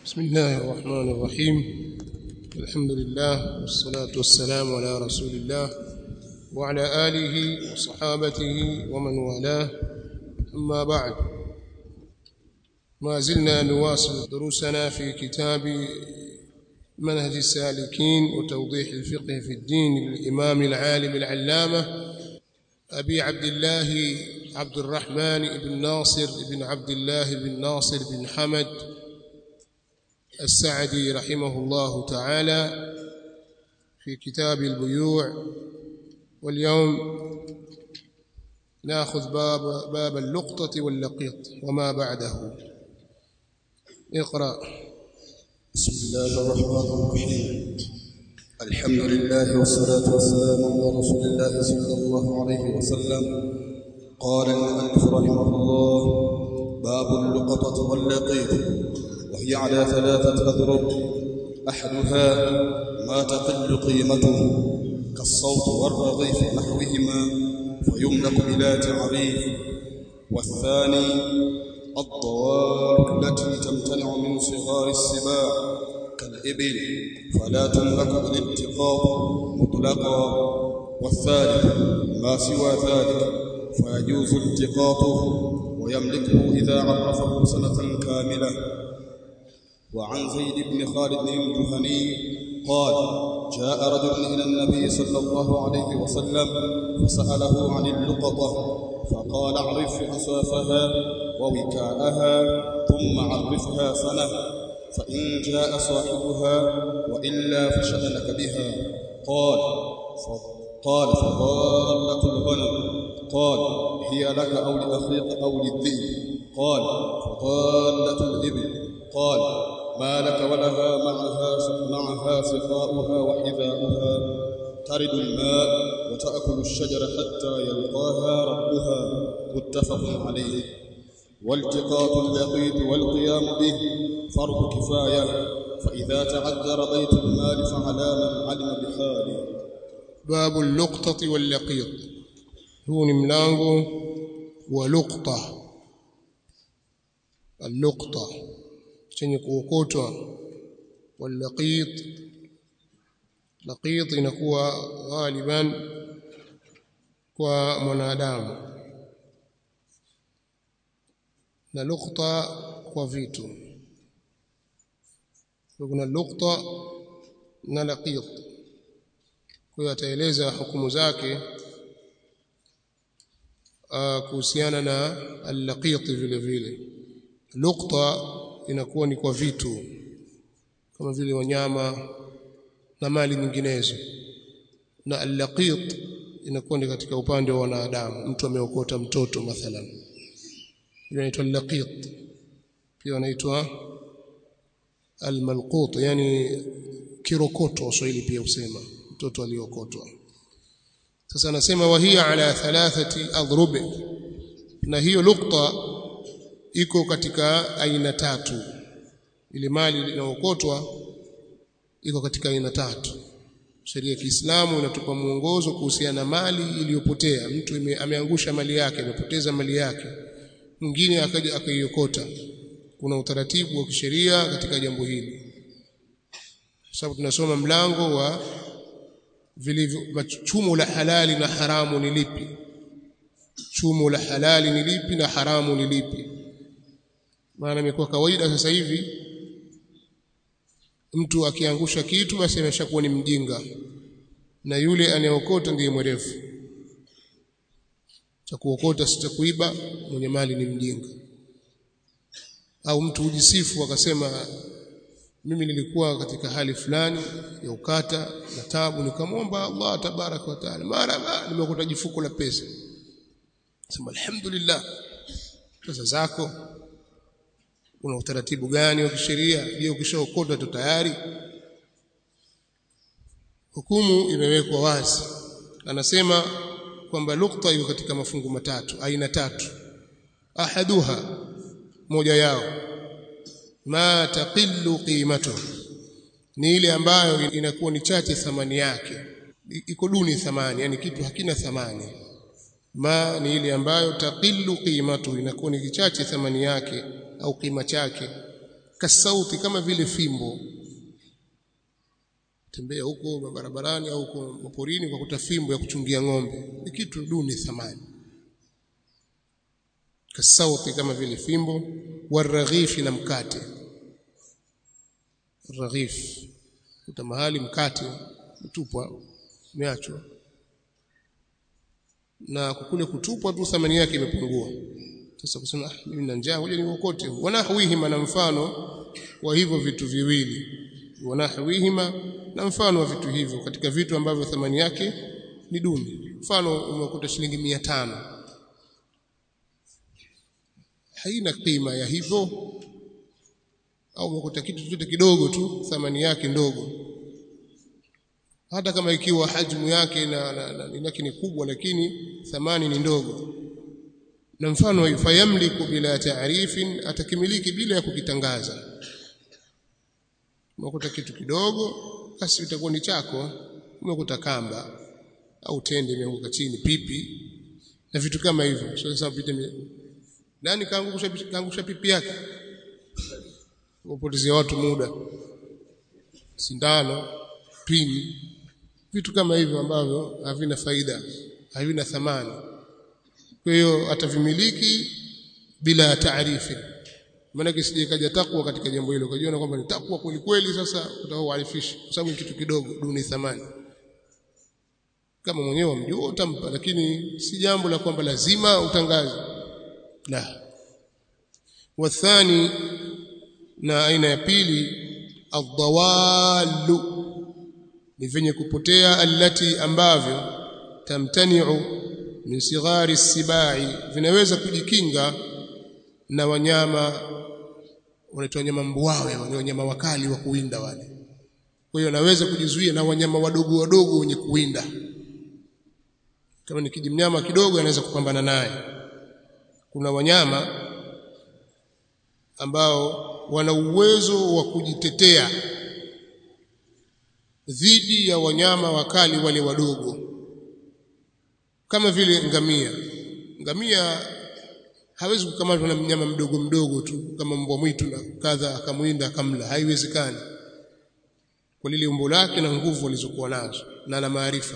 بسم الله الرحمن الرحيم الحمد لله والصلاة والسلام على رسول الله وعلى آله وصحابته ومن والاه أما بعد ما زلنا نواصل دروسنا في كتاب منهج السالكين وتوضيح الفقه في الدين للإمام العالم العلامة أبي عبد الله عبد الرحمن بن ناصر بن عبد الله بن ناصر بن حمد السعدي رحمه الله تعالى في كتاب البيوع واليوم ناخذ باب باب اللقطة واللقيط وما بعده اقرأ بسم الله الرحمن الرحيم الحمد لله والصلاة والسلام على رسول الله صلى الله عليه وسلم قال المؤلف رحمه الله باب اللقطة واللقيط وهي على ثلاثة أضرب أحدها ما تقل قيمته كالصوت والرغيف نحوهما فيملك بلا تعريف والثاني الضوار التي تمتنع من صغار السباع كالإبل فلا تملك بالالتقاط مطلقا والثالث ما سوى ذلك فيجوز التقاطه ويملكه إذا عرفه سنة كاملة وعن زيد بن خالد الجهني قال جاء رجل إلى النبي صلى الله عليه وسلم فسأله عن اللقطة فقال اعرف أصافها ووكاءها ثم عرفها سنة فإن جاء صاحبها وإلا فشأنك بها قال قال فضالة الغنم قال هي لك أو لأخيك أو للذئب قال فضالة الإبل قال ما لك ولها معها معها سقاؤها وحذاؤها ترد الماء وتأكل الشجر حتى يلقاها ربها متفق عليه والتقاط اللقيط والقيام به فرض كفاية فإذا تعذر بيت المال فعلى من علم بحاله باب اللقطة واللقيط huu ni mlango wa luqta al-luqta chenye kuokotwa wal-laqit laqit inakuwa ghaliban kwa mwanadamu na luqta kwa vitu kuna luqta na laqit kwa hiyo ataeleza hukumu zake kuhusiana na al-laqit vile vile luqta inakuwa ni kwa vitu kama vile wanyama na mali nyinginezo na al-laqit inakuwa ni katika upande wa wanadamu mtu ameokota mtoto mathalan ile inaitwa al-laqit pia inaitwa al-malqut yani kirokoto waswahili pia usema mtoto aliokotwa sasa anasema wahia ala thalathati adhrub na hiyo lukta iko katika aina tatu ile mali inaokotwa iko katika aina tatu sheria ya Kiislamu inatupa mwongozo kuhusiana na mali iliyopotea mtu ime, ameangusha mali yake amepoteza mali yake mwingine akaja akaiokota kuna utaratibu wa kisheria katika jambo hili sababu tunasoma mlango wa vilivyo chumo la halali na haramu ni lipi chumo la halali ni lipi na haramu ni lipi maana imekuwa kawaida sasa hivi mtu akiangusha kitu basi ameshakuwa ni mjinga na yule anayeokota ndiye mwerevu cha kuokota si cha kuiba mwenye mali ni mjinga au mtu hujisifu akasema mimi nilikuwa katika hali fulani ya ukata na tabu nikamwomba Allah tabarak wa taala mara nimekuta jifuko la pesa sema alhamdulillah pesa zako una utaratibu gani wa kisheria je ukishaokota tu tayari hukumu imewekwa wazi anasema kwamba lukta iko katika mafungu matatu aina tatu ahaduha moja yao ma taqillu qimatuhu ni ile ambayo inakuwa ni chache thamani yake iko duni thamani yani kitu hakina thamani ma ni ile ambayo taqillu qimatu inakuwa ni kichache thamani yake au kima chake kasauti kama vile fimbo tembea huko barabarani au huko maporini kwa kuta fimbo ya kuchungia ng'ombe ni kitu duni thamani kasauti kama vile fimbo waraghifi na mkate raghif kuta mahali mkate utupwa umeachwa na kule kutupwa tu thamani yake imepungua sasa kusema ah mimi na njaa ngoja niokote wanahwihima na mfano wa hivyo vitu viwili wanahwihima na mfano wa vitu hivyo katika vitu ambavyo thamani yake ni duni mfano umekuta shilingi 500 haina kima ya hivyo au umekuta kitu chochote kidogo tu thamani yake ndogo hata kama ikiwa hajmu yake na, na, na, na ni kubwa lakini thamani ni ndogo na mfano wa fayamliku bila taarifin atakimiliki bila ya kukitangaza umekuta kitu kidogo basi itakuwa ni chako umekuta kamba au tende imeanguka chini pipi na vitu kama hivyo sio sasa pite nani kaangusha kaangusha pipi yake upotezea watu muda sindano pini vitu kama hivyo ambavyo havina faida havina thamani kwa hiyo atavimiliki bila taarifi maana kisije kaja takwa katika jambo hilo ukajiona kwamba ni takwa kweli kweli sasa utaoarifishi kwa sababu ni kitu kidogo duni thamani kama mwenyewe mjua utampa lakini si jambo la kwamba lazima utangaze la wathani na aina ya pili adhawalu ni venye kupotea allati ambavyo tamtani'u min sighari sibai vinaweza kujikinga na wanyama wanaitwa wanyama mbuawe wale wanyama wakali wa kuwinda wale kwa hiyo naweza kujizuia na wanyama wadogo wadogo wenye kuwinda kama ni kijimnyama kidogo anaweza kupambana naye kuna wanyama ambao wana uwezo wa kujitetea dhidi ya wanyama wakali wale wadogo kama vile ngamia ngamia hawezi kukamatwa na mnyama mdogo mdogo tu kama mbwa mwitu na kadha akamwinda akamla haiwezekani kwa lile umbo lake na nguvu alizokuwa nazo na na maarifa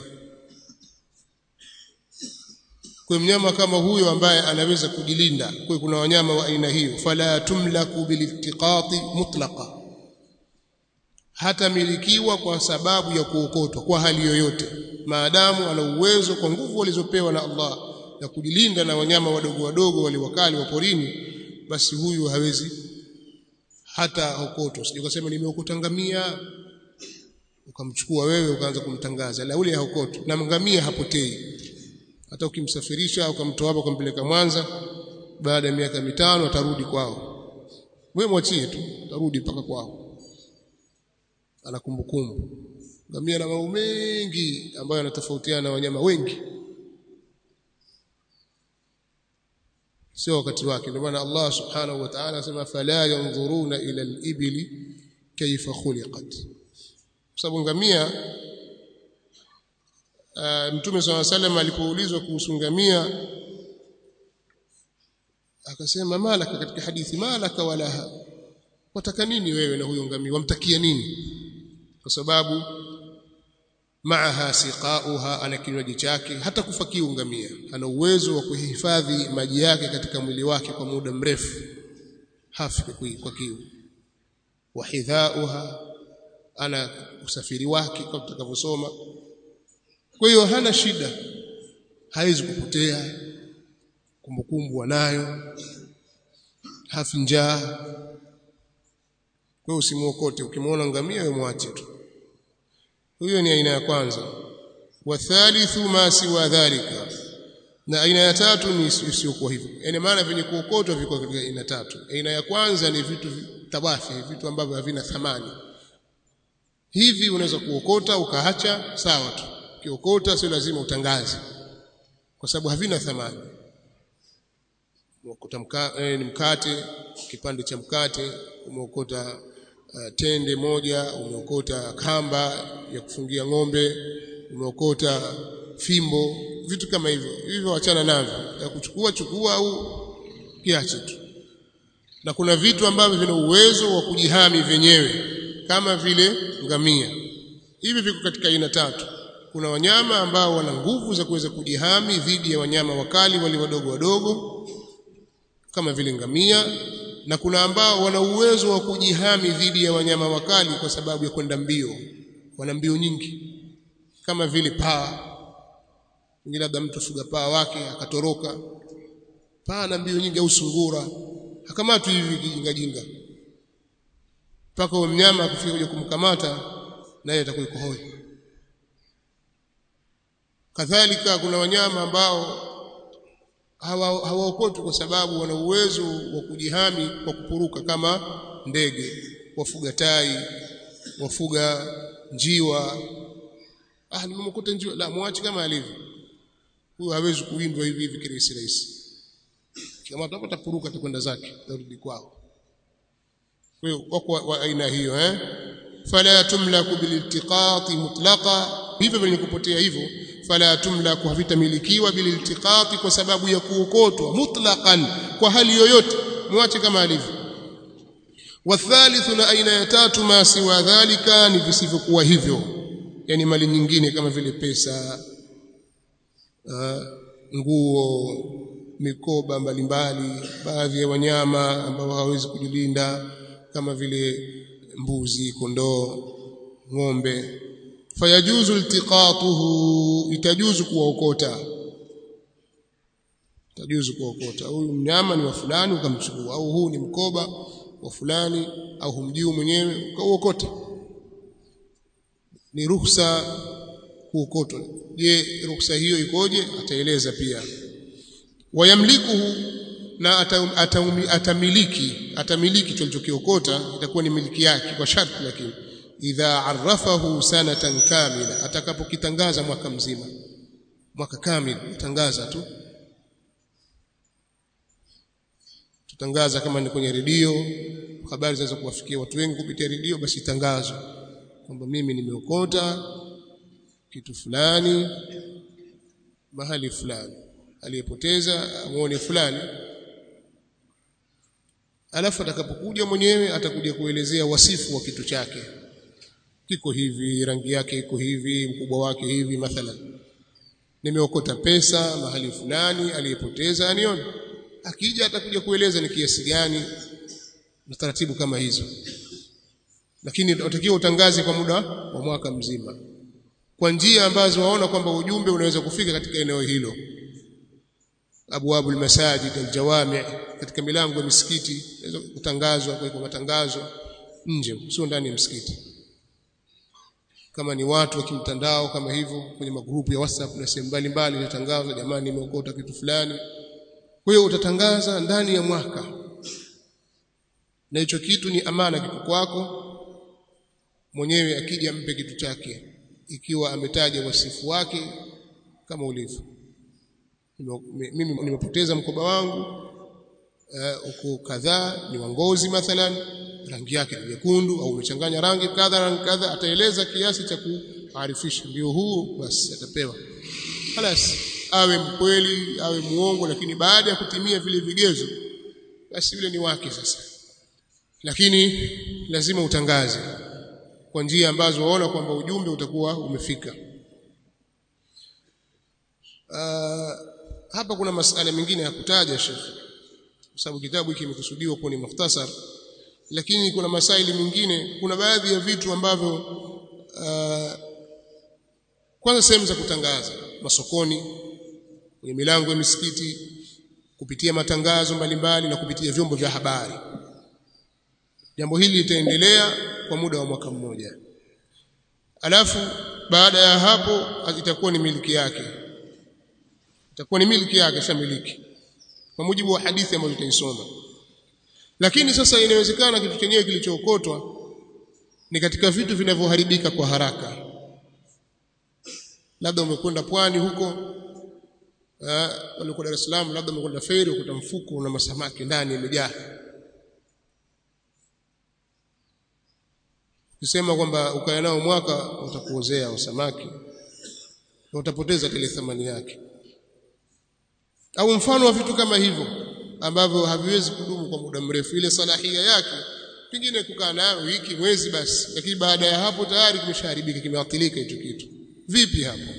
kwa mnyama kama huyo ambaye anaweza kujilinda kwa kuna wanyama wa aina hiyo fala tumlaku biliftiqati mutlaqa hata milikiwa kwa sababu ya kuokotwa kwa hali yoyote maadamu ana uwezo kwa nguvu alizopewa na Allah ya kujilinda na wanyama wadogo wadogo wale wakali wa porini basi huyu hawezi hata okotwa sije kusema nimeokota ngamia ukamchukua wewe ukaanza kumtangaza la ule haokotwa na ngamia hapotei hata ukimsafirisha ukamtoa hapa ukampeleka Mwanza baada ya miaka mitano atarudi kwao wewe mwachie tu atarudi mpaka kwao ana kumbukumbu ngamia na mambo mengi ambayo yanatofautiana na wanyama wengi sio wakati wake ndio maana Allah subhanahu wa ta'ala anasema fala yanzuruna ila al-ibli kayfa khuliqat sababu ngamia uh, mtume swalla sallam alipoulizwa kuhusu ngamia akasema malaka katika hadithi malaka walaha wataka nini wewe na huyo ngamia wamtakia nini kwa sababu maaha siqauha ana kinywaji chake hata kufa kiu ngamia ana uwezo wa kuhifadhi maji yake katika mwili wake kwa muda mrefu hafi kwa kiu wa hidhauha ana usafiri wake kama tutakavyosoma kwa hiyo hana shida haiwezi kupotea kumbukumbu wanayo hafi njaa kwa usimuokote ukimwona ngamia wewe mwache tu huyo ni aina ya kwanza wa thalithu ma siwa dhalika na aina ya tatu ni isiyokuwa hivyo yani maana venye kuokotwa viko katika aina tatu aina ya kwanza ni vitu tabafi vitu ambavyo havina thamani hivi unaweza kuokota ukaacha sawa tu ukiokota sio lazima utangaze kwa sababu havina thamani umeokota mka, eh, ni mkate kipande cha mkate umeokota uh, tende moja umeokota kamba ya kufungia ng'ombe umeokota fimbo vitu kama hivyo hivyo wachana navyo ya kuchukua chukua au kiache tu na kuna vitu ambavyo vina uwezo wa kujihami vyenyewe kama vile ngamia hivi viko katika aina tatu kuna wanyama ambao wana nguvu za kuweza kujihami dhidi ya wanyama wakali wale wadogo wadogo kama vile ngamia na kuna ambao wana uwezo wa kujihami dhidi ya wanyama wakali kwa sababu ya kwenda mbio wana mbio nyingi kama vile paa ngine labda mtu fuga paa wake akatoroka paa na mbio nyingi au sungura akamatwa hivi kijinga jinga mpaka huyo mnyama akifika kuja kumkamata naye atakuwa yuko hoi kadhalika kuna wanyama ambao hawaokotwi kwa sababu wana uwezo wa kujihami kwa kupuruka kama ndege wafuga tai wafuga njiwa ah nimemkuta njiwa la muache kama alivyo huyo hawezi kuwindwa hivi hivi kirahisi rahisi kama atapata puruka atakwenda zake tarudi kwao kwa hiyo wako wa aina hiyo eh fala tumlaku bililtiqati mutlaqa hivyo vile kupotea hivyo fala tumlaku havitamilikiwa bililtiqati kwa sababu ya kuokotwa mutlaqan kwa hali yoyote muache kama alivyo wathalithu na aina ya tatu ma siwa dhalika ni visivyokuwa hivyo yani mali nyingine kama vile pesa uh, nguo mikoba mbalimbali baadhi ya wanyama ambao hawezi kujilinda kama vile mbuzi kondoo ng'ombe fayajuzu iltiqatuhu itajuzu kuwaokota itajuzu kuwaokota huyu mnyama ni wa fulani ukamchukua au huu ni mkoba wa fulani au humjui mwenyewe ukauokota ni ruhusa kuokotwa je ruhusa hiyo ikoje ataeleza pia wayamlikuhu na atamiliki atamiliki atamiliki tulichokiokota itakuwa ni miliki yake kwa sharti lakini idha arafahu sanatan kamila atakapokitangaza mwaka mzima mwaka kamili tangaza tu tutangaza kama ni kwenye redio habari zinaweza kuwafikia watu wengi kupitia redio basi tangazo kwamba mimi nimeokota kitu fulani mahali fulani aliyepoteza amuone fulani alafu atakapokuja mwenyewe atakuja kuelezea wasifu wa kitu chake kiko hivi rangi yake iko hivi mkubwa wake hivi mathalan nimeokota pesa mahali fulani aliyepoteza anione akija atakuja kueleza ni kiasi gani na taratibu kama hizo lakini utakiwa utangaze kwa muda wa mwaka mzima kwa njia ambazo waona kwamba ujumbe unaweza kufika katika eneo hilo abwabu almasajid aljawami katika milango ya misikiti inaweza kutangazwa kwa matangazo nje sio ndani ya msikiti kama ni watu wa kimtandao kama hivyo kwenye magrupu ya WhatsApp na sehemu mbalimbali inatangazwa jamani nimeokota kitu fulani kwa hiyo utatangaza ndani ya mwaka na hicho kitu ni amana kitu kwako mwenyewe akija mpe kitu chake ikiwa ametaja wasifu wake kama ulivyo mimi nimepoteza mkoba wangu uko uh, kadhaa ni wangozi mathalan rangi yake ni nyekundu au umechanganya rangi kadha rangi kadha ataeleza kiasi cha kuarifisha ndio huu basi atapewa halas awe mkweli awe muongo lakini baada ya kutimia vile vigezo basi vile ni wake sasa lakini lazima utangaze kwa njia ambazo waona kwamba ujumbe utakuwa umefika uh, hapa kuna masala mengine ya kutaja shekhi kwa sababu kitabu hiki kimekusudiwa kuwa ni mukhtasar lakini kuna masaili mengine kuna baadhi ya vitu ambavyo uh, kwanza sehemu za kutangaza masokoni kwenye milango ya misikiti kupitia matangazo mbalimbali na kupitia vyombo vya habari jambo hili litaendelea kwa muda wa mwaka mmoja alafu baada ya hapo itakuwa ni miliki yake itakuwa ni miliki yake shamiliki kwa mujibu wa hadithi ambayo tutaisoma lakini sasa inawezekana kitu chenyewe kilichookotwa ni katika vitu vinavyoharibika kwa haraka labda umekwenda pwani huko walikuwa Dar es Salaam labda umekwenda feri ukuta mfuko una masamaki ndani imejaa ukisema kwamba ukaya nao mwaka utakuozea samaki na utapoteza ile thamani yake au mfano wa vitu kama hivyo ambavyo haviwezi kudumu kwa muda mrefu ile salahia yake pengine kukaa nayo wiki mwezi basi lakini baada ya hapo tayari kimeshaharibika kimeathirika hicho kitu vipi hapo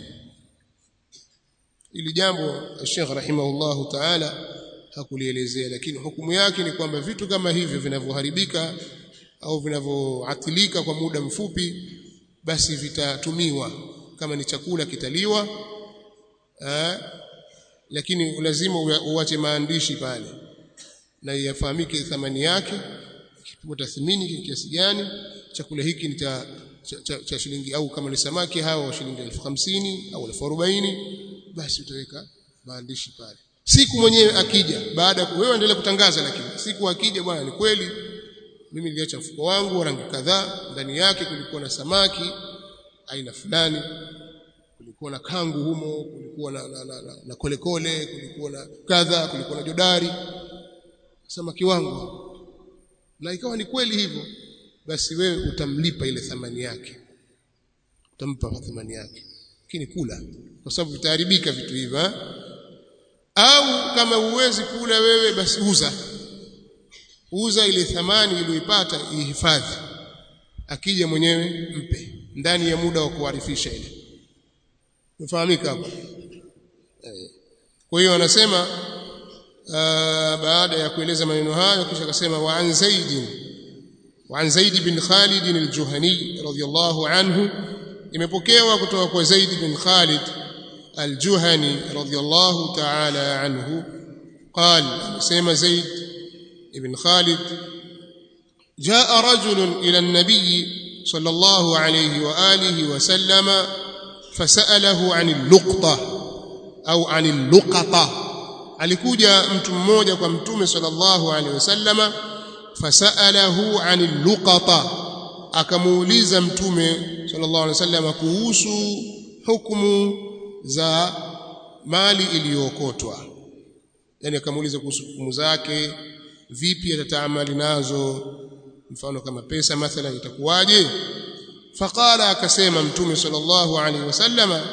ili jambo Sheikh rahimahullahu ta'ala hakulielezea lakini hukumu yake ni kwamba vitu kama hivyo vinavyoharibika au vinavyoathirika kwa muda mfupi basi vitatumiwa kama ni chakula kitaliwa eh, lakini lazima uache maandishi pale na yafahamike thamani yake kipimo tathmini kiasi gani chakula hiki ni cha, cha, cha, cha shilingi au kama ni samaki hao shilingi elfu hamsini au elfu arobaini basi utaweka maandishi pale siku mwenyewe akija baada ya wewe endelea kutangaza lakini siku akija bwana ni kweli mimi niliacha mfuko wangu wa rangi kadhaa ndani yake kulikuwa na samaki aina fulani kulikuwa na kangu humo kulikuwa na, na, na, na, na kolekole kulikuwa na kadha kulikuwa na jodari samaki wangu na ikawa ni kweli hivyo basi wewe utamlipa ile thamani yake utampa thamani yake lakini kula kwa sababu vitaharibika vitu hivyo au kama uwezi kula wewe basi uza uza ile thamani iliyoipata ihifadhi akija mwenyewe mpe ndani ya muda wa kuarifisha ile umefahamika hapo kwa hiyo anasema baada ya kueleza maneno hayo kisha akasema wa an zaid wa an zaid bin khalid al-juhani radiyallahu anhu imepokewa kutoka kwa zaid bin khalid al-juhani radiyallahu ta'ala anhu قال سيما زيد بن خالد جاء رجل إلى النبي صلى الله عليه وآله وسلم فسأله عن اللقطة أو عن اللقطة alikuja mtu mmoja kwa mtume sallallahu alaihi wasallama fasalahu anil luqata akamuuliza mtume sallallahu alaihi wasallama kuhusu hukumu za mali iliyookotwa yani akamuuliza kuhusu hukumu zake vipi atataamali nazo mfano kama pesa mathalan itakuwaje faqala akasema mtume sallallahu alaihi wasallama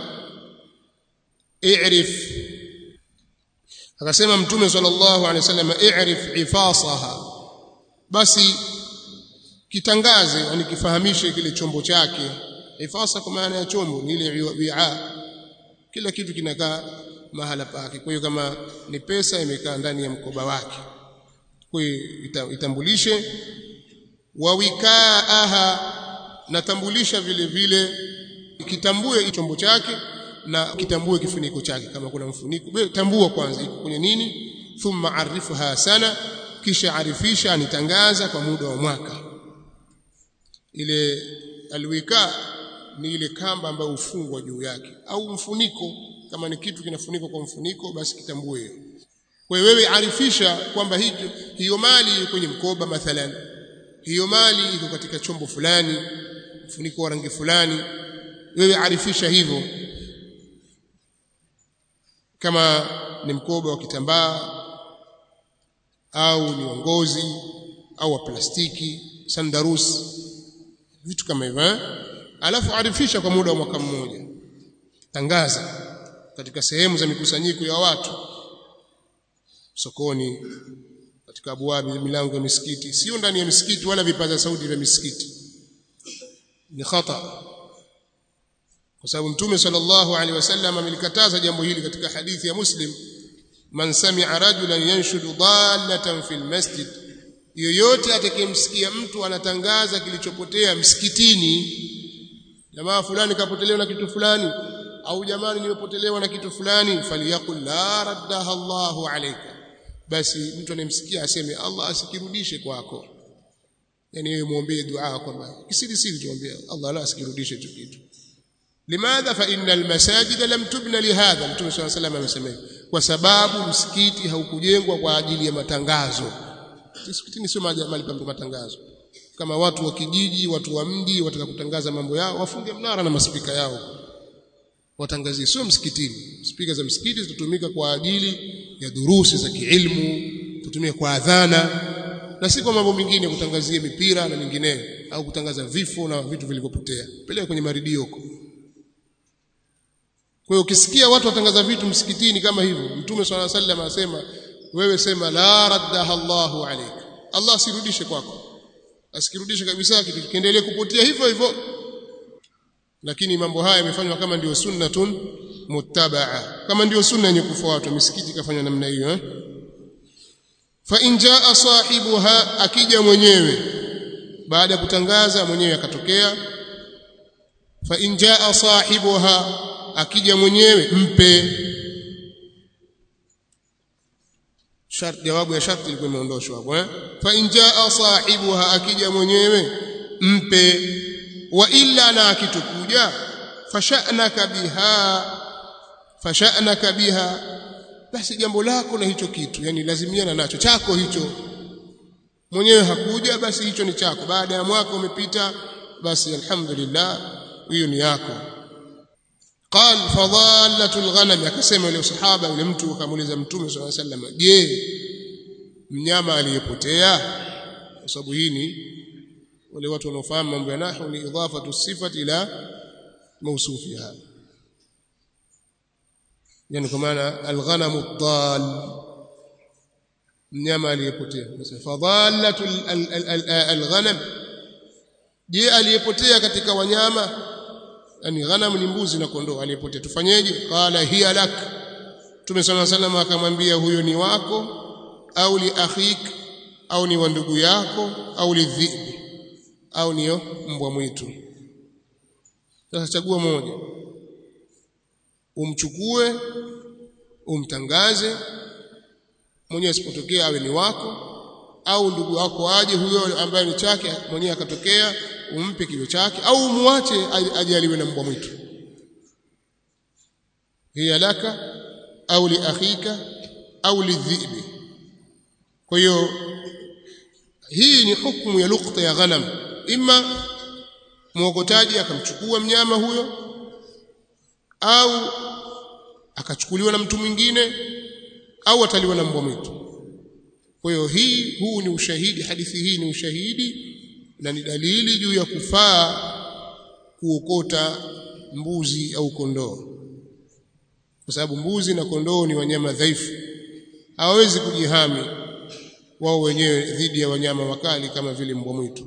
i'rif akasema mtume sallallahu alaihi wasallam i'rif ifasaha basi kitangaze yani kifahamishe kile chombo chake ifasa kwa maana ya chombo ni ile wi'a kila kitu kinakaa mahala pake kwa hiyo kama ni pesa imekaa ndani ya mkoba wake kwa hiyo itambulishe wa wikaaha natambulisha vile vile kitambue chombo chake na kitambue kifuniko chake kama kuna mfuniko tambua kwanza iko kwenye nini thumma arifha sana kisha arifisha anitangaza kwa muda wa mwaka ile alwika ni ile kamba ambayo hufungwa juu yake au mfuniko kama ni kitu kinafunikwa kwa mfuniko basi kitambue hiyo kwa hiyo wewe arifisha kwamba hiyo hiyo mali kwenye mkoba mathalan hiyo mali iko katika chombo fulani mfuniko wa rangi fulani wewe arifisha hivyo kama ni mkoba wa kitambaa au ni ngozi au wa plastiki sandarus vitu kama hivyo alafu arifisha kwa muda wa mwaka mmoja tangaza katika sehemu za mikusanyiko ya watu sokoni katika abwabi milango ya misikiti sio ndani ya misikiti wala vipaza sauti vya misikiti ni khata kwa sababu mtume sallallahu alaihi wasallam amelikataza jambo hili katika hadithi ya muslim man sami'a rajulan yanshudu dallatan fil masjid yoyote atakayemsikia mtu anatangaza kilichopotea msikitini jamaa fulani kapotelewa na kitu fulani au jamani nimepotelewa na kitu fulani faliyakul la raddaha Allahu alayka basi mtu anemsikia aseme Allah asikirudishe kwako yani yeye muombee dua kwamba kisiri siri tuombee Allah la asikirudishe hicho kitu limadha fa innal masajida lam tubna lihadha mtume swalla sallam amesema kwa sababu msikiti haukujengwa kwa ajili ya matangazo msikitini sio mahali pa matangazo kama watu wa kijiji watu wa mji wataka kutangaza mambo yao wafunge mnara na maspika yao watangazie sio msikitini spika za msikiti zitatumika kwa ajili ya durusi za kiilmu tutumie kwa adhana na si kwa mambo mengine kutangazia mipira na mingineyo au kutangaza vifo na vitu vilivyopotea peleka kwenye maridio huko kwa hiyo ukisikia watu watangaza vitu msikitini kama hivyo mtume swalla sallam anasema wewe sema la raddaha Allahu alayk Allah asirudishe kwako asikirudishe kabisa kitu kiendelee kupotea hivyo hivyo lakini mambo haya yamefanywa kama ndio sunnatun muttabaa kama ndio sunna yenye kufuatwa misikiti kafanya namna hiyo eh fa in jaa sahibuha akija mwenyewe baada ya kutangaza mwenyewe akatokea fa in jaa sahibuha akija mwenyewe mpe sharti jawabu ya sharti ilikuwa imeondoshwa hapo eh fa in jaa sahibuha akija mwenyewe mpe wa illa na akitukuja fasha'naka biha fasha'naka biha basi jambo lako na hicho kitu yani lazimiana nacho chako hicho mwenyewe hakuja basi hicho ni chako baada ya mwaka umepita basi alhamdulillah hiyo ni yako قال فضالة الغنم akasema yule sahaba yule mtu akamuuliza mtume swalla sallam je mnyama aliyepotea kwa sababu hii ni wale watu wanaofahamu mambo ya nahwu ni idafatu sifati ila mawsufiha yani kwa maana alghanamu dal mnyama aliyepotea fadhalatu alghanam je aliyepotea katika wanyama yani ghanam ni mbuzi na kondoo aliyepotea tufanyeje qala hiya lak Mtume صلى الله عليه akamwambia huyo ni wako au li akhik au ni wa ndugu yako au li dhibi au niyo mbwa mwitu sasa chagua moja umchukue umtangaze mwenyewe asipotokea awe ni wako au ndugu wako aje huyo ambaye ni chake mwenyewe akatokea umpe kilo chake au muache ajaliwe na mbwa mwitu hiya laka au li akhika au lidhibi kwa hiyo hii ni hukumu ya lukta ya ghanam ima mwokotaji akamchukua mnyama huyo au akachukuliwa na mtu mwingine au ataliwa na mbwa mwitu kwa hiyo hii huu ni ushahidi hadithi hii ni ushahidi na ni dalili juu ya kufaa kuokota mbuzi au kondoo kwa sababu mbuzi na kondoo ni wanyama dhaifu hawawezi kujihami wao wenyewe dhidi ya wanyama wakali kama vile mbwa mwitu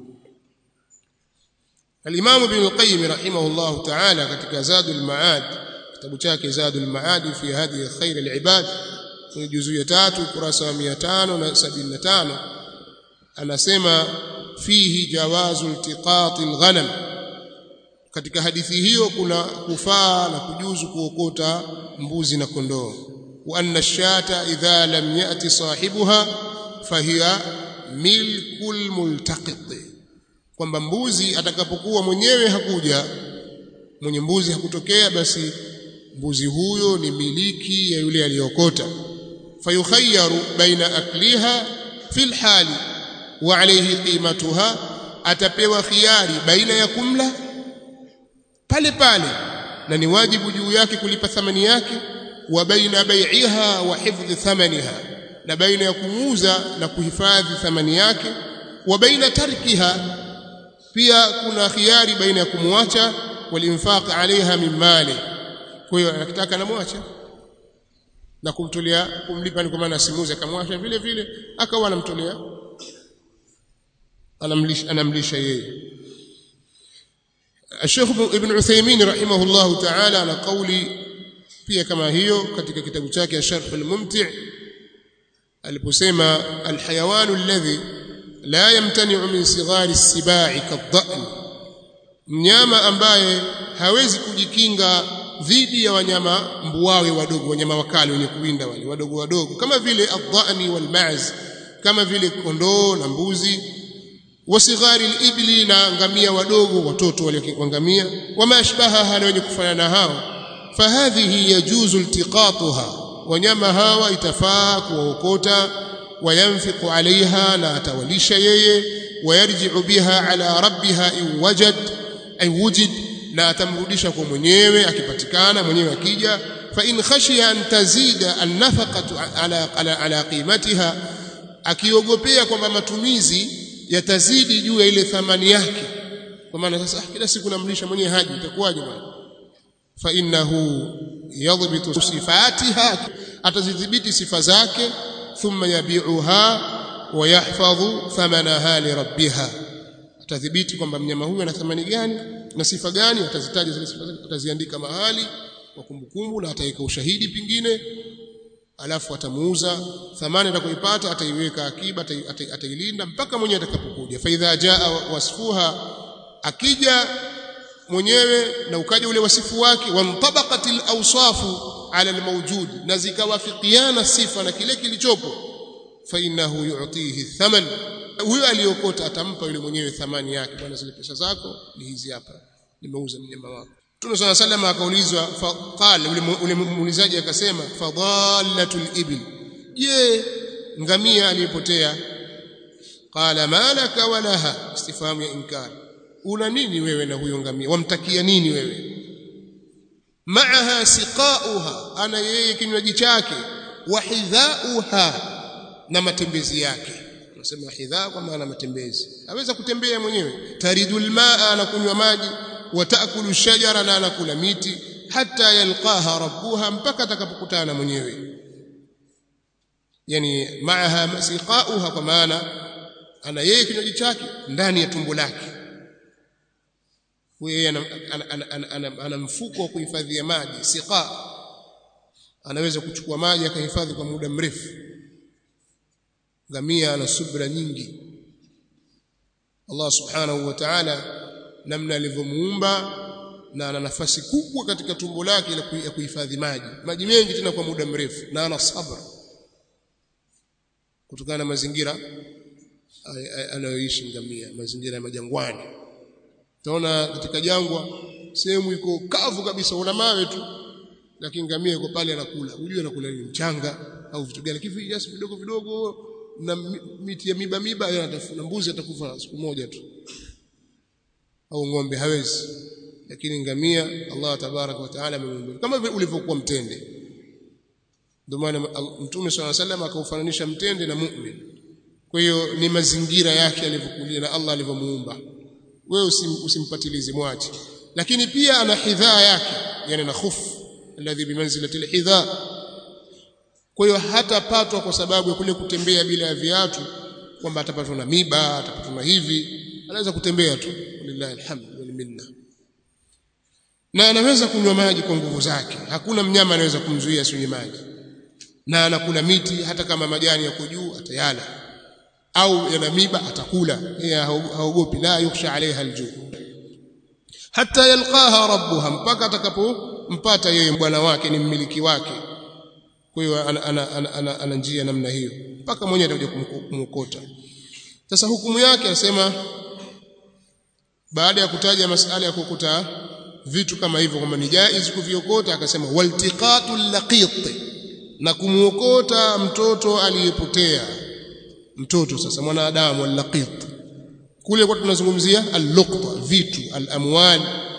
Al-Imam Ibn al-Qayyim rahimahullah ta'ala katika Zadul Ma'ad kitabu chake Zadul Ma'ad fi hadi khair al-ibad kwenye juzuu ya 3 kurasa wa 575 anasema fihi jawazu iltiqat al-ghanam katika hadithi hiyo kuna kufaa na kujuzu kuokota mbuzi na kondoo wa anna ash-shata idha lam yati sahibuha fahiya milkul multaqit kwamba mbuzi atakapokuwa mwenyewe hakuja mwenye mbuzi hakutokea basi mbuzi huyo ni miliki ya yule aliyokota fayukhayyaru baina akliha fil hali wa alayhi qimatuha atapewa khiari baina ya kumla pale pale na ni wajibu juu yake kulipa thamani yake wa baina bai'iha wa hifdhi thamaniha na baina ya kumuuza na kuhifadhi thamani yake wa baina tarkiha pia kuna khiari baina ya kumwacha walinfaq alaiha min mali kwa hiyo anataka anamwacha na kumtolea kumlipa ni kwa maana simuze akamwacha vile vile akawa anamtolea anamlisha anamlisha yeye الشيخ ابن عثيمين رحمه الله تعالى على قولي pia kama hiyo katika kitabu chake Sharh al-Mumti' aliposema al-hayawanu alladhi la yamtani'u min sighari as-sibai kadha'n mnyama ambaye hawezi kujikinga dhidi ya wanyama mbuawe wadogo wanyama wakali wenye kuwinda wale wadogo wadogo kama vile adhani wal ma'z kama vile kondoo na mbuzi wasighari al-ibli na ngamia wadogo watoto wale ngamia wama ashbaha na wenye kufanana hao fahadhihi yajuzu iltiqatuha wanyama hawa itafaa kuwaokota وينفق عليها لا توليش yeye ويرجع بها على ربها إن وجد أي وجد لا تمرudisha kwa mwenyewe akipatikana mwenyewe akija fa in khashiya an tazida an-nafaqatu ala ala, ala qimatiha akiogopea kwamba matumizi yatazidi juu ya ile thamani yake kwa maana sasa kila siku namlisha mwenyewe haji itakuwaje bwana fa innahu yadhbitu sifatiha atazidhibiti sifa zake thumma yabi'uha wa yahfadhu thamanaha li rabbiha atadhibiti kwamba mnyama huyu ana thamani gani na sifa gani atazitaja zile sifa zake ataziandika mahali kwa kumbukumbu na ataweka ushahidi pingine alafu atamuuza thamani atakayoipata ataiweka akiba atailinda mpaka mwenyewe atakapokuja fa idha jaa wasfuha akija mwenyewe na ukaja ule wasifu wake wantabaqatil awsafu ala almawjud na zikawafikiana sifa na kile kilichopo fa innahu yu'tihi thaman huyo aliyokota atampa yule mwenyewe thamani yake bwana zile pesa zako ni hizi hapa nimeuza mnyama wako Mtume صلى الله عليه وسلم akaulizwa faqala ule muulizaji akasema fadhallatul ibil je ngamia aliyepotea qala malaka walaha istifhamu ya inkar una nini wewe na huyo ngamia wamtakia nini wewe maaha siqauha ana yeye kinywaji chake wa hidhauha na matembezi yake unasema hidha kwa maana matembezi aweza kutembea mwenyewe taridul maa anakunywa maji watakulu shajara na anakula miti hata yalqaha rabbuha mpaka atakapokutana mwenyewe yani maaha siqauha kwa maana ana yeye kinywaji chake ndani ya tumbo lake yeye ana, ana, ana, ana, ana, ana mfuko wa kuhifadhia maji siqa anaweza kuchukua maji akahifadhi kwa muda mrefu ngamia ana subra nyingi Allah subhanahu wa ta'ala namna alivyomuumba na ana nafasi kubwa katika tumbo lake ya kuhifadhi maji maji mengi tena kwa muda mrefu na ana sabra kutokana na mazingira anayoishi ngamia mazingira ya majangwani utaona katika jangwa sehemu iko kavu kabisa una mawe tu lakini ngamia yuko pale anakula unajua anakula nini mchanga au vitu gani kivi just vidogo vidogo na miti ya miba miba anatafuna mbuzi atakufa siku moja tu au ng'ombe hawezi lakini ngamia Allah tabarak wa taala amemuumba kama vile ulivyokuwa mtende ndio maana mtume swalla sallam akaufananisha mtende na mu'min kwa hiyo ni mazingira yake alivyokulia na Allah alivyomuumba wewe usim, usimpatilize mwache lakini pia ana hidhaa yake yani na khufu alladhi bimanzilati alhidha kwa hiyo hatapatwa kwa sababu ya kule kutembea bila ya viatu kwamba atapatwa na miba atapatwa na hivi anaweza kutembea tu lillahi alhamd wal minna na anaweza kunywa maji kwa nguvu zake hakuna mnyama anaweza kumzuia asinywe maji na anakula miti hata kama majani yako juu atayala au yana miba atakula yeye haogopi la yukhsha alaiha aljuu hata yalqaha rabbuha mpaka atakapompata yeye bwana wake ni mmiliki wake kwa hiyo ana, ana, ana, ana, ana njia namna hiyo mpaka mwenyewe atakuja kumkota sasa hukumu yake asema baada ya kutaja masala ya kukuta vitu kama hivyo kwamba ni jaiz kuviokota akasema waltiqatu laqit na kumuokota mtoto aliyepotea mtoto sasa mwanadamu al-laqit kule kwa tunazungumzia al-luqta vitu al-amwal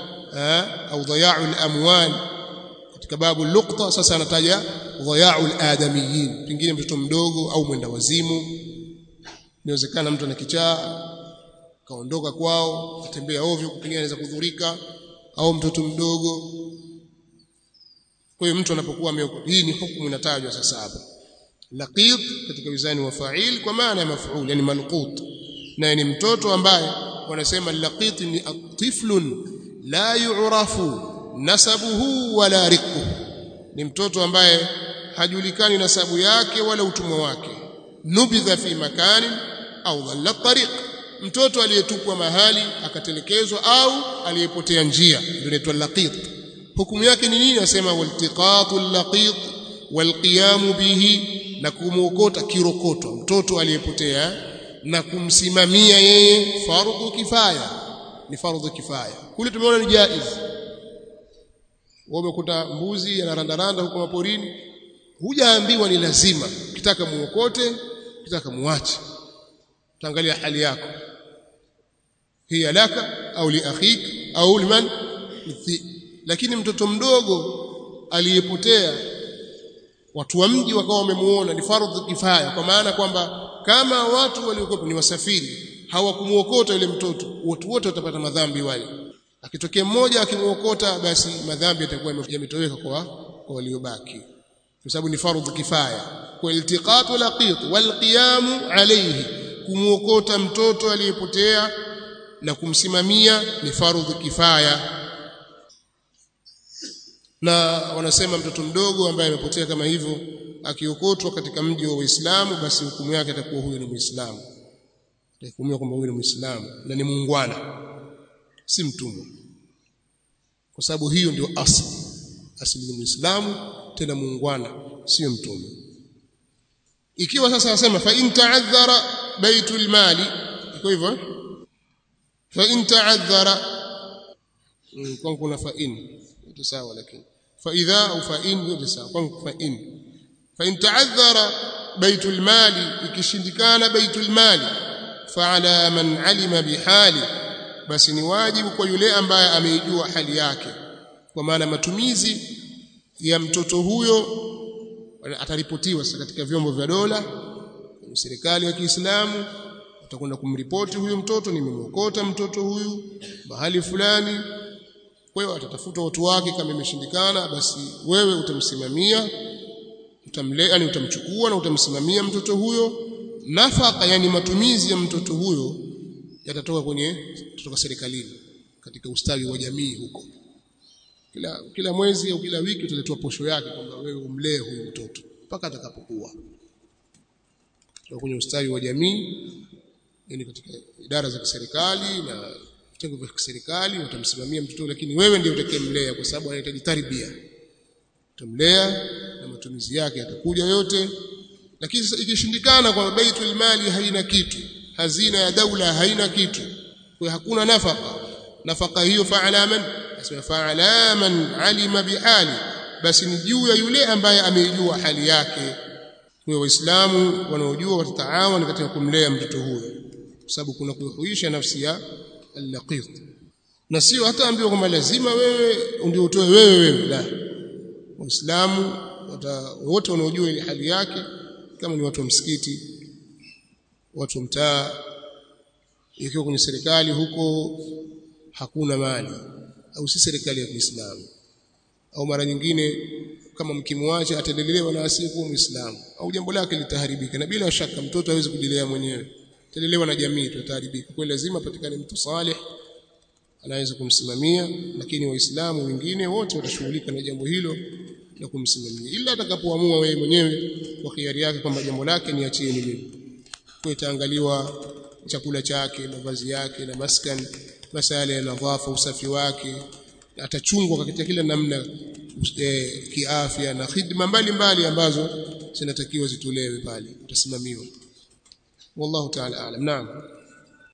au dhaya'u al-amwal katika babu luqta sasa anataja dhaya'u al-adamiyin pengine mtoto mdogo au mwenda wazimu inawezekana mtu ana kichaa kaondoka kwao atembea ovyo pengine anaweza kudhurika au mtoto mdogo kwa hiyo mtu anapokuwa ameokoka hii ni hukumu inatajwa sasa hapa laqit katika wizani wa fa'il kwa maana ya maf'ul yani malqut na ni mtoto ambaye wanasema laqit ni atiflun la yu'rafu nasabuhu wala riqu ni mtoto ambaye hajulikani nasabu yake wala utumwa wake nubidha fi makani au dhalla tariq mtoto aliyetupwa mahali akatelekezwa au aliyepotea njia ndio inaitwa laqit hukumu yake ni nini nasema waltiqatu laqit walqiyamu bihi na kumuokota kirokoto mtoto aliyepotea na kumsimamia yeye fardhu kifaya ni fardhu kifaya kule tumeona ni jaiz umekuta mbuzi anarandaranda huko maporini hujaambiwa ni lazima kitaka muokote kitaka muache utaangalia hali yako hiya laka au li akhik au liman lakini mtoto mdogo aliyepotea watu wa mji wakawa wamemuona ni fardhu kifaya kwa maana kwamba kama watu waliokuwa ni wasafiri hawakumuokota yule mtoto watu wote watapata madhambi wale akitokea mmoja akimuokota basi madhambi yatakuwa yametoweka kwa kwa waliobaki kwa sababu ni fardhu kifaya kwa iltiqatu laqit walqiyamu alayhi kumuokota mtoto aliyepotea na kumsimamia ni fardhu kifaya na wanasema mtoto mdogo ambaye amepotea kama hivyo akiokotwa katika mji wa Uislamu basi hukumu yake atakuwa huyo ni Muislamu atahukumiwa kwamba huyo ni Muislamu na ni muungwana si mtumwa kwa sababu hiyo ndio asili asili ni Muislamu tena muungwana sio mtumwa ikiwa sasa anasema fa in ta'adhara baitul mali iko hivyo fa in ta'adhara kwa kuna fa in yote sawa lakini fa idha au fa in yote sawa kwa fa in fa in ta'adhara baitul mali ikishindikana baitul mali fa ala man alima bihali basi ni wajibu kwa yule ambaye ameijua hali yake kwa maana matumizi ya mtoto huyo ataripotiwa sasa katika vyombo vya dola serikali ya Kiislamu utakwenda kumripoti huyu mtoto nimemwokota mtoto huyu mahali fulani kwa hiyo atatafuta watu wake kama imeshindikana basi wewe utamsimamia utamlea yani utamchukua na utamsimamia mtoto huyo nafaka yani matumizi ya mtoto huyo yatatoka kwenye kutoka serikalini katika ustawi wa jamii huko kila kila mwezi au kila wiki utaletwa posho yake kwamba wewe umlee huyu mtoto mpaka atakapokuwa kutoka kwenye ustawi wa jamii yani katika idara za kiserikali na vitengo vya kiserikali utamsimamia mtoto lakini wewe ndiye utakayemlea kwa sababu anahitaji tarbia utamlea na matumizi yake yatakuja yote lakini sasa ikishindikana kwa baitul mali haina kitu hazina ya daula haina kitu kwa hakuna nafaka nafaka hiyo fa'ala man asema fa'ala man alima bihali basi ni juu ya yule ambaye ameijua hali yake kwa waislamu wanaojua watataawana katika kumlea mtoto huyo kwa sababu kuna kuhuisha nafsi ya al-laqit na sio hata ambiwa kwamba lazima wewe ndio utoe wewe wewe la waislamu wote wanaojua ile hali yake kama ni watu wa msikiti watu wa mtaa ikiwa kwenye serikali huko hakuna mali au si serikali ya Kiislamu au mara nyingine kama mkimwacha ataendelelewa na asiyekuwa Muislamu au jambo lake litaharibika na bila shaka mtoto hawezi kujilea mwenyewe atalelewa na jamii tutaharibika kwa lazima patikane mtu saleh anaweza kumsimamia lakini waislamu wengine wote watashughulika na jambo hilo na kumsimamia ila atakapoamua wewe mwenyewe kwa hiari yake kwamba jambo lake niachie ni mimi kwa itaangaliwa chakula chake mavazi yake na maskan masala ya nadhafa usafi wake atachungwa katika kila namna e, kiafya na khidma mbalimbali ambazo zinatakiwa zitolewe pale utasimamiwa wallahu ta'ala aalam naam